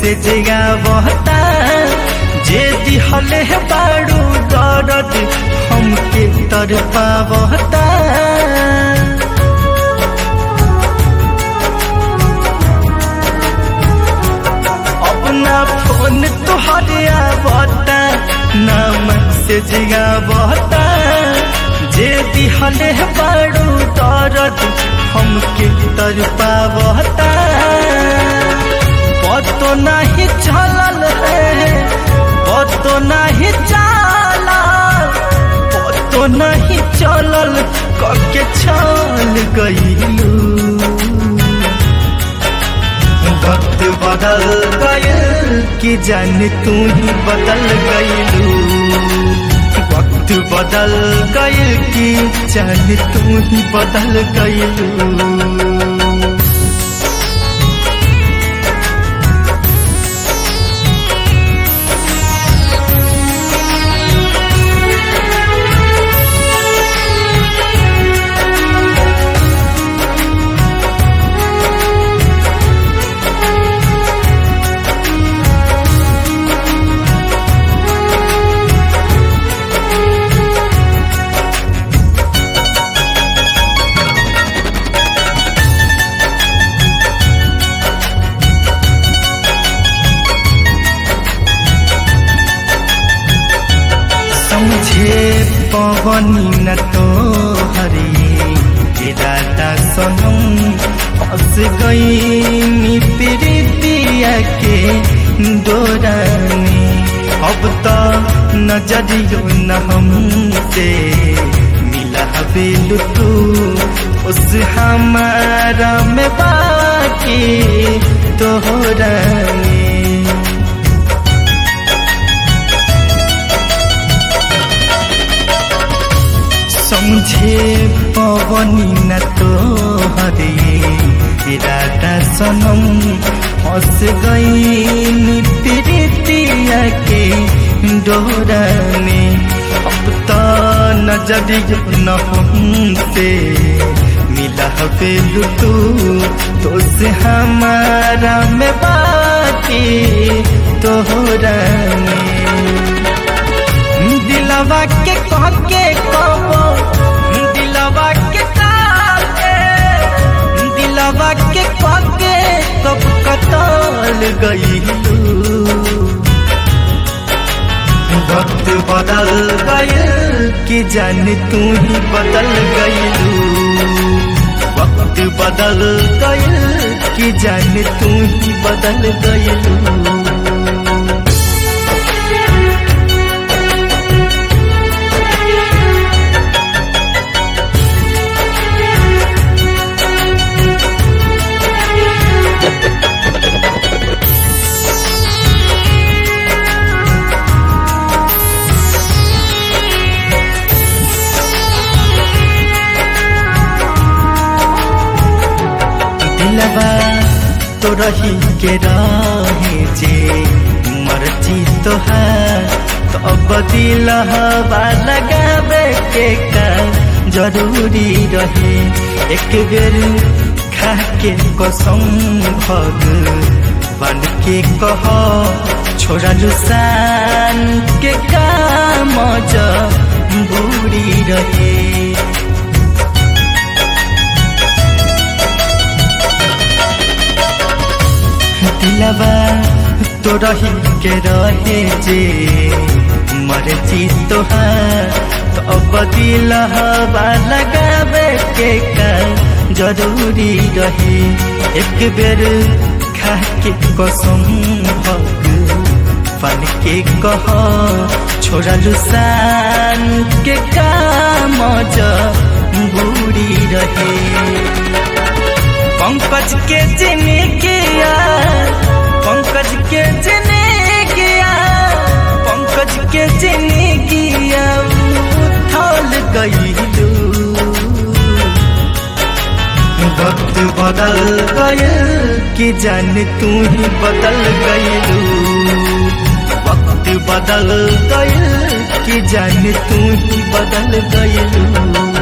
message आवता जे दिहले बाड़ू दर्द हमके तर पावता अपना फोन तुहरे आवता ना मैसेज आवता जे दिहले बाड़ू दर्द हमके तर पावता पतो नहीं चलल है पतो नहीं चलल पतो नहीं चलल कके चल गईलू वक्त बदल गयल कि जान तू ही बदल गईलू वक्त बदल गयल कि जान तू ही बदल गईलू समझे पवनी न तो हरे इरादा सनम फंस गई प्रीतिया के डोराने अब तो नजरियो न हमसे मिला बेलू तू उस हमारा में बाकी तोहराने समझे पवनी न तो हरे इरादा सनम फंस गई प्रीतिया के डोराने अब तो नजरियो न हमसे मिला बेलू तू तो से हमारा में बाकी तोहराने दिलवा के कह के कहो दिलवा के काके दिलवा के कह के कब कतल गईलू वक्त बदल गयल कि जान तू ही बदल गईलू वक्त बदल गयल कि जान तू ही बदल गईलू दिलवा तो रही के रहे जे मर्जी तो है तो अब दिलवा लगावे के का जरूरी रहे एक बेर खा के कसम भग बन के कह छोड़ा लुसान के काम बूढ़ी रहे दिलवा तो रही के रहे जे मर्जी तोहार तो अब दिलवा लगावे के का जरूरी रहे एक बेर खा के कसम भग फन के कह छोड़ा लुसान के काम बूढ़ी रहे पंकज के जिने किया पंकज के जिने किया पंकज के जिने किया उथल गईलू वक्त बदल गयल कि जान तू ही बदल गईलू वक्त बदल गयल कि जान तू ही बदल गईलू